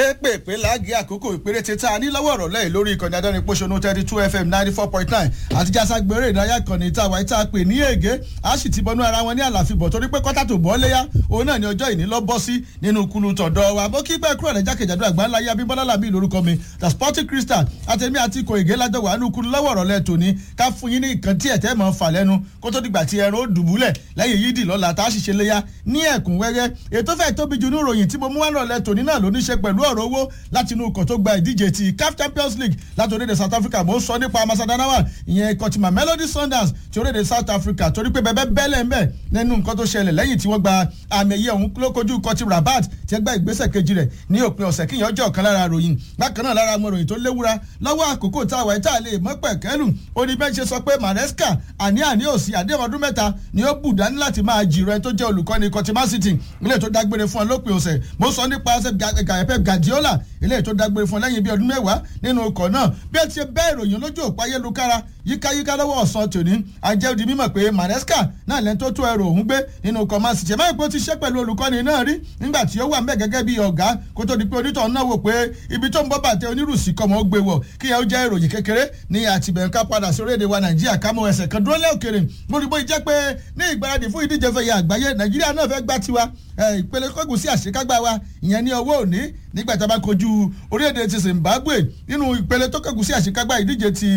pépèpé láàgì àkókò ìpéréte tá a ní lọ́wọ́ ọ̀rọ̀ lẹ́yìn lórí ìkànnì adẹ́rìn pòṣónú thirty two fm ninety four point nine àti jáságbére ìdárayá ìkànnì tá a wáyé tá a pè ní ègé a sì ti bọnú ara wọn ní àlàfíbọ̀ torí pé kọ́tà tó bọ́ léyà òun náà ni ọjọ́ ìní lọ bọ́ sí nínú kulu tọ̀dọ̀ wa bó kí pẹ́ kúrò rẹ̀ jákèjádò àgbáńlá yá bí bọ́lá làbí lórúkọ mi the sporting crystal àtẹ̀mí àti ikọ̀ ègé lájọ wà nínú kulu lọ́wọ́ ọ̀rọ̀ lẹ́ tòní ká fún yín ní nǹkan tí ẹ̀tẹ́ mọ̀ fà lẹ́nu kó tó dìgbà tí ẹran ó dùbúlẹ̀ lẹ́yìn yídì lọ́la tá a sì ṣe léyà ní ẹ̀kúnwẹ́rẹ́ ètò fẹ́ẹ̀ tóbi jù ní ìròyìn tí mo mú wá náà lẹ́ tòní náà ló ní ṣe pẹ̀lú ọ̀rọ̀ owó láti inú ikọ̀ tó gba ìdíje ti caf champions league láti orílẹ̀-èdè south africa mo ń sọ nípa masadanawa ìyẹn ikọ̀ tí mamelodi sundowns ti orílẹ̀-èdè south africa torí pé bẹ́ẹ̀ bẹ́lẹ̀ ń bẹ̀ nínú nǹkan tó ṣẹlẹ̀ lẹ́yìn tí wọ́n gba àmì ẹ̀yẹ ọ̀hún ló kojú ikọ̀ ti rabat tí ẹ gba ìgbésẹ̀ kejì rẹ̀ ní òpin ọ̀sẹ̀ kíyàn ọjọ́ ọ̀kan lára ròyìn bákan náà lára àwọn ròyìn tó léwura lọ́wọ́ àkókò tá a wà tá a lè mọ́ pẹ̀kẹ́lù ó ní bẹ́ẹ̀ ṣe sọ pé maresca àní àní òsì àdéhùn ọdún mẹ́ta ni ó bù dání láti máa jìrọ̀ ẹ tó jẹ́ olùkọ́ni ikọ̀ ti man city ilé tó dágbére fún ọ lópin ọ̀sẹ̀ mo sọ nípa pep guardiola ilé tó dágbére fún ọ lẹ́yìn bíi ọdún mẹ́wàá nínú ọkọ̀ náà bí ẹ ti ṣe bẹ́ẹ̀ ìròyìn lójú òpó ayélujára yíkáyíká lọ́wọ́ ọ̀sán tòní àjẹ́ di mímọ̀ pé maresca náà lẹ́ni tó tó ẹrù òun gbé nínú ọkọ̀ man city ẹ̀máyìí pé ó ti ṣe pẹ̀lú olùkọ́ni náà rí nígbà tí ó wà mẹ́ gẹ́gẹ́ bí ọ̀gá kó tó di pé onítọ̀ náà wò pé ibi tó ń bọ́ bàtẹ́ onírùsì kọ́ mọ́ ó gbé wọ̀ kí ẹ ó jẹ́ ìròyìn kékeré ní àtìbẹ̀ǹká padà sí orílẹ̀-èdè wa nàìjíríà kámọ́ ẹsẹ̀ kan dúró lẹ́òkèrè gbórígbó jẹ́ pé ní ìgbáradì fún ìdíje fẹ̀yà àgbáyé nàìjíríà náà fẹ́ gbá tiwa ìpele kọ́gùn sí àṣekágbá wa ìyẹn ní ọwọ́ òní nígbà tá a bá kojú orílẹ̀-èdè ti zimbabwe nínú ìpele tó kọ́gùn sí àṣekágbá ìdíje ti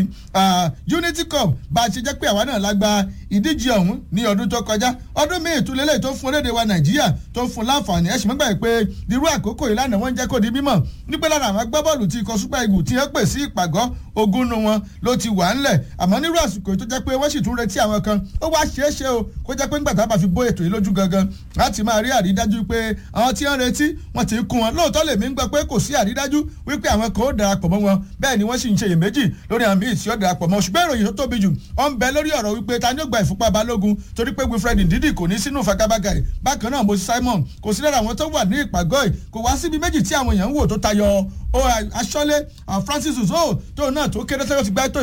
unity cup bá a ṣe jẹ́ pé àwa náà la gba ìdíje ọ̀hún ní ọdún tó kọjá ọdún míì ìtúlélẹ̀ tó fún orílẹ̀-èdè wa nàìjíríà tó fún láǹfààní ẹ̀sìn mọ́gbà pé irú àkókò ìlànà wọn jẹ́ kó di mímọ̀ nípẹ́ lára àwọn agbábọ́ọ̀lù tí ikọ̀ super eagles ti ń pè sí ìpàgọ́ ogún nu wọn ló ti wà ńlẹ̀ àmọ́ nírú àsìkò tó jẹ́ pé wọ́n sì tún retí àwọn kan ó wá ṣeé ṣe o kó jẹ́ pé ńgbà tá a bá fi bó ètò yìí lójú gangan láti máa rí àrídájú pé àwọn tí wọ́n retí wọ́n ti kún wọn lóòótọ́ lèmi ń gbọ́ pé kò sí àrídájú wípé àwọn kan ó darapọ̀ mọ́ wọn bẹ́ẹ̀ ni wọ́n sì ń ṣe iyèméjì lórí àwọn míì tí ó darapọ̀ mọ́ ṣùgbọ́n ìròyìn tó tóbi jù ó ń bẹ lórí ọ̀rọ̀ wípé ta ni ó gba ìfúnpá balógun torí pé wilfred ndidi kò ní sínú fagabaga ẹ̀ bákan náà moses simon kò sí lára àwọn tó wà ní ìpàgọ́ ẹ̀ kò wá síbi méjì tí àwọn èèyàn ń wò tó tayọ aṣọ́lé francis uzo tó náà tó kéré sẹ́yọ́ ti gbá tó